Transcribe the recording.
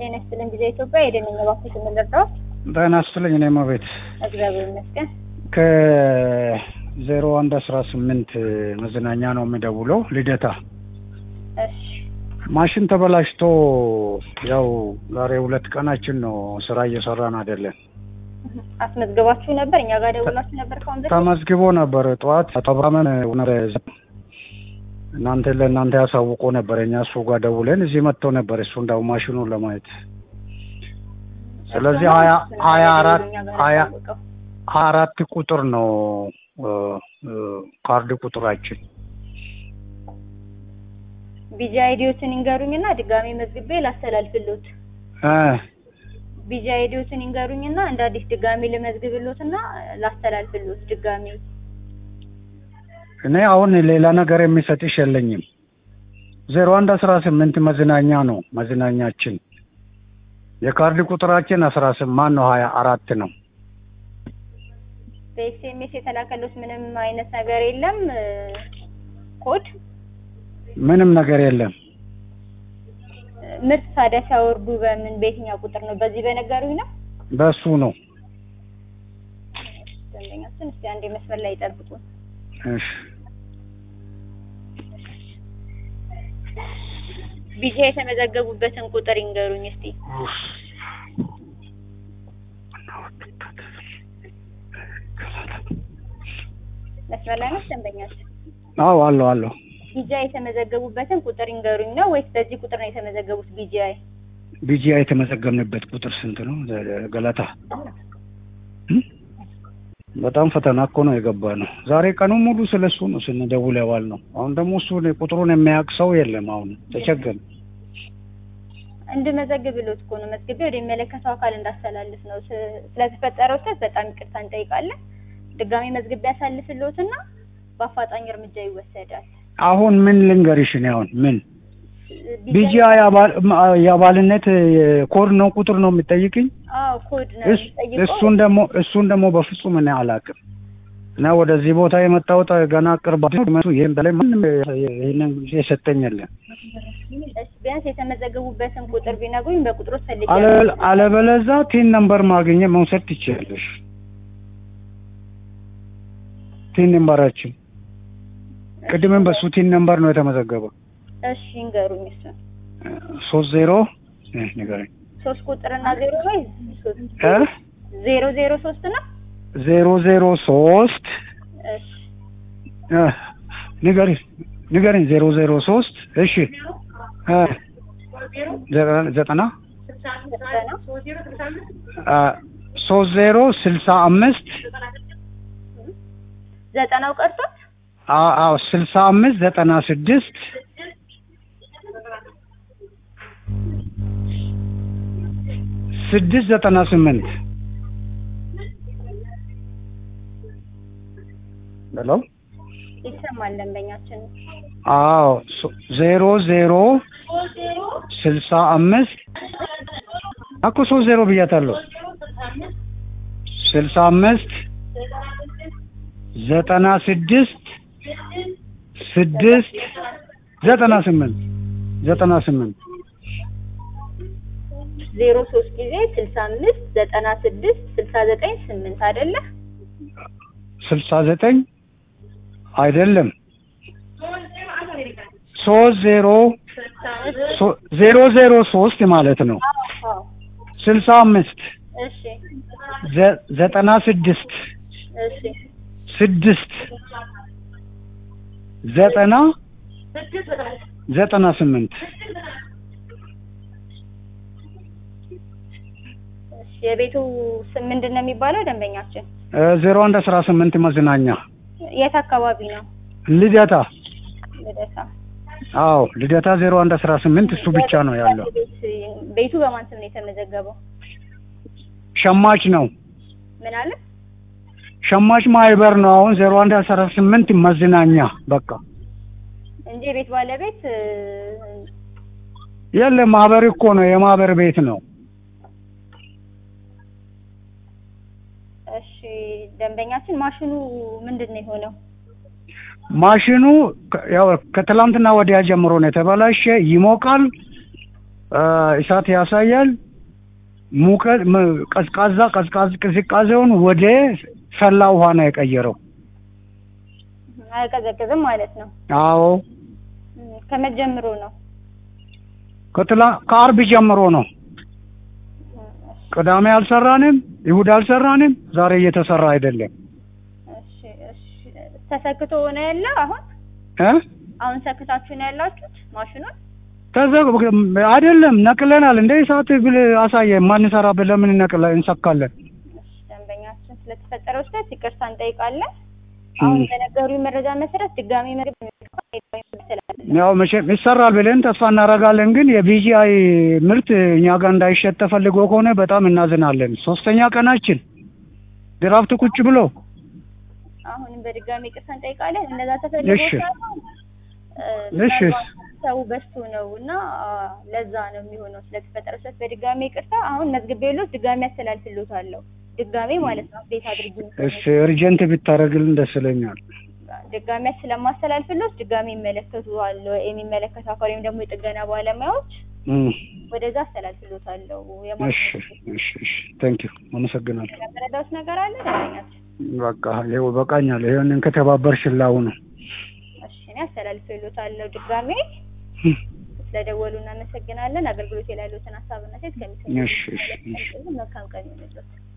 ጤና ይስጥልኝ ጊዜ ኢትዮጵያ የደንኛ ባንኮች የምንረዳው ጤና ይስጥልኝ። እኔም ቤት እግዚአብሔር ይመስገን። ከዜሮ አንድ አስራ ስምንት መዝናኛ ነው የሚደውለው ልደታ። እሺ ማሽን ተበላሽቶ ያው ዛሬ ሁለት ቀናችን ነው ስራ እየሰራን አይደለም። አስመዝግባችሁ ነበር? እኛ ጋር ደውላችሁ ነበር? ከአሁን በፊት ተመዝግቦ ነበር ጠዋት አጠብራመን እናንተ ለእናንተ ያሳውቆ ነበር። እኛ እሱ ጋር ደውለን እዚህ መጥተው ነበር እሱ እንዳው ማሽኑን ለማየት ስለዚህ ሀያ ሀያ አራት ሀያ ሀያ አራት ቁጥር ነው ካርድ ቁጥራችን። ቢጂ አይዲዎትን ይንገሩኝና ድጋሜ መዝግቤ ላስተላልፍሎት። እ ቢጂ አይዲዎትን ይንገሩኝና እንደ አዲስ ድጋሜ ልመዝግብሎትና ላስተላልፍሎት ድጋሜ። እኔ አሁን ሌላ ነገር የሚሰጥሽ የለኝም። ዜሮ አንድ አስራ ስምንት መዝናኛ ነው መዝናኛችን። የካርድ ቁጥራችን አስራ ስምንት ነው ሀያ አራት ነው። በኤስኤምኤስ የተላከሎት ምንም አይነት ነገር የለም ኮድ ምንም ነገር የለም። ምርት ታዲያ ሲያወርዱ በምን በየትኛው ቁጥር ነው? በዚህ በነገሩኝ ነው። በሱ ነው። ደንበኛችን እስቲ አንዴ መስመር ላይ ይጠብቁን። እሺ ቢጃ የተመዘገቡበትን ቁጥር ይንገሩኝ እስቲ። መስመር ላይ ነው ደንበኛችን። አዎ አለው አለው። ቢጃ የተመዘገቡበትን ቁጥር ይንገሩኝ ነው ወይስ በዚህ ቁጥር ነው የተመዘገቡት? ቢጂአይ ቢጂአይ የተመዘገብንበት ቁጥር ስንት ነው? ገለታ እ? በጣም ፈተና እኮ ነው የገባ ነው። ዛሬ ቀኑ ሙሉ ስለሱ ነው ስንደውል የዋል ነው። አሁን ደግሞ እሱ ቁጥሩን የሚያውቅ ሰው የለም። አሁን ተቸገርን። እንድመዘግብሎት እኮ ነው መዝግቤ ወደ የሚመለከተው አካል እንዳስተላልፍ ነው። ስ- ስለተፈጠረው ስህተት በጣም ይቅርታ እንጠይቃለን። ድጋሜ መዝግቤ ያሳልፍሎትና በአፋጣኝ እርምጃ ይወሰዳል። አሁን ምን ልንገርሽ እኔ አሁን ምን ቢጃ- ቢጂአይ የአባል- የአባልነት ኮድ ነው ቁጥር ነው የሚጠይቅኝ? አዎ ኮድ ነው እስ- የሚጠይቀው። እሱን ደግሞ እሱን ደግሞ በፍጹም እኔ አላውቅም። እና ወደዚህ ቦታ የመጣሁት ገና ቅርብ መቱ ይህም በላይ ማንም ይህንን የሰጠኝ የለም። እሺ፣ ቢያንስ የተመዘገቡበትን ቁጥር ቢነግሩኝ በቁጥሩ ፈልጌ አለ- አለበለዛ ቲን ነምበር ማግኘት መውሰድ ትችላለሽ። ቲን ነምበራችን ቅድምም በሱ ቲን ነምበር ነው የተመዘገበው። እሺ ይንገሩኝ። እሱን ሶስት ዜሮ እ ንገረኝ ሶስት ቁጥርና ዜሮ ወይ ሶስት እ ዜሮ ዜሮ ሶስት ነው። ዜሮ ዜሮ ሶስት እሺ እ ንገሪኝ ንገሪኝ ዜሮ ዜሮ ሶስት እሺ እ ዘጠና ዘጠና ዘጠና እ ሶስት ዜሮ ስልሳ አምስት ዘጠናው ቀርቷል። አዎ አዎ ስልሳ አምስት ዘጠና ስድስት ስድስት ዘጠና ስምንት ሄሎ ይሰማል ደንበኛችን። አዎ ሶ- ዜሮ ዜሮ ስልሳ አምስት እኮ ሶስት ዜሮ ብያታለሁ ስልሳ አምስት ዘጠና ስድስት ስድስት ዘጠና ስምንት ዘጠና ስምንት ዜሮ ሶስት ጊዜ ስልሳ አምስት ዘጠና ስድስት ስልሳ ዘጠኝ ስምንት አይደለ? ስልሳ ዘጠኝ አይደለም ሶስት ዜሮ ሶ- ዜሮ ዜሮ ሶስት ማለት ነው አዎ ስልሳ አምስት እሺ ዘ- ዘጠና ስድስት እሺ ስድስት ዘጠና ዘጠና ስምንት እሺ የቤቱ ስም ምንድን ነው የሚባለው ደንበኛችን? ዜሮ አንድ አስራ ስምንት መዝናኛ የት አካባቢ ነው? ልደታ ልደታ። አዎ ልደታ ዜሮ አንድ አስራ ስምንት እሱ ብቻ ነው ያለው ቤት- ቤቱ በማን ስም ነው የተመዘገበው? ሸማች ነው ምን አለ? ሸማች ማህበር ነው አሁን ዜሮ አንድ አስራ ስምንት መዝናኛ በቃ እንጂ የቤት ባለቤት እ፣ የለም ማህበር እኮ ነው የማህበር ቤት ነው እሺ ደንበኛችን ማሽኑ ምንድን ነው የሆነው? ማሽኑ ከ- ያው ከትላንትና ወዲያ ጀምሮ ነው የተበላሸ ይሞቃል አ፣ እሳት ያሳያል። ሙቀት መ- ቀዝቃዛ ቀዝቃዝ ቅዝቃዜውን ወደ ሰላ ውሃ ነው የቀየረው። አይቀዘቅዝም ማለት ነው። አዎ እም፣ ከመጀመሩ ነው። ከትላ ከአርብ ጀምሮ ነው። እም፣ እሺ፣ ቅዳሜ አልሰራንም፣ ይሁድ አልሰራንም። ዛሬ እየተሰራ አይደለም እሺ፣ እሺ። ተሰክቶ ነው ያለ አሁን እ አሁን ሰክታችሁ ነው ያላችሁት ማሽኑን? ተዘግ አይደለም ነቅለናል። እንደ እሳት ብል አሳየ ማንሰራ ለምን ነቅለ እንሰካለን? እሺ፣ ደንበኛችን ስለተፈጠረው ስህተት ይቅርታ እንጠይቃለን። አሁን በነገሩ መረጃ መሰረት ድጋሚ ምግብ ስላለ ያው መቼም ይሰራል ብለን ተስፋ እናደርጋለን። ግን የቢጂአይ ምርት እኛ ጋር እንዳይሸጥ ተፈልጎ ከሆነ በጣም እናዝናለን። ሶስተኛ ቀናችን ድራፍት ቁጭ ብሎ አሁንም በድጋሚ ይቅርታ እንጠይቃለን። እነዛ ተፈልጎ እሺ። ሳይሆን እ፣ እሺ። ምናልባት ሰው በዝቶ ነው እና አ፣ ለዛ ነው የሚሆነው ስለተፈጠረው ስህተት በድጋሚ ይቅርታ። አሁን መዝግቤሎት ድጋሚ ያስተላልፍሎታለሁ። ድጋሚ ማለት ነው አፕዴት አድርጉ። እሺ እርጀንት ብታደርግልን ደስ ይለኛል። ድጋሚ ስለማስተላልፍሎት ድጋሚ ይመለከቱዋል የሚመለከቱ አካል ወይም ደግሞ የጥገና ባለሙያዎች እም፣ ወደዛ አስተላልፍሎታለሁ። እሺ እሺ እሺ ቴንክ ዩ አመሰግናለሁ። የመረዳት ነገር አለ ደንበኛችን? በቃ ይኸው በቃኛል። ይሄንን ከተባበርሽ ላው ነው እሺ እኔ አስተላልፍሎታለሁ ድጋሚ እም፣ ስለደወሉ እናመሰግናለን። አገልግሎት ላይ ያሉትን ሀሳብና ሴት ከሚሰኙ እሺ እሺ እሺ መልካም ቀን ይሁንልዎት።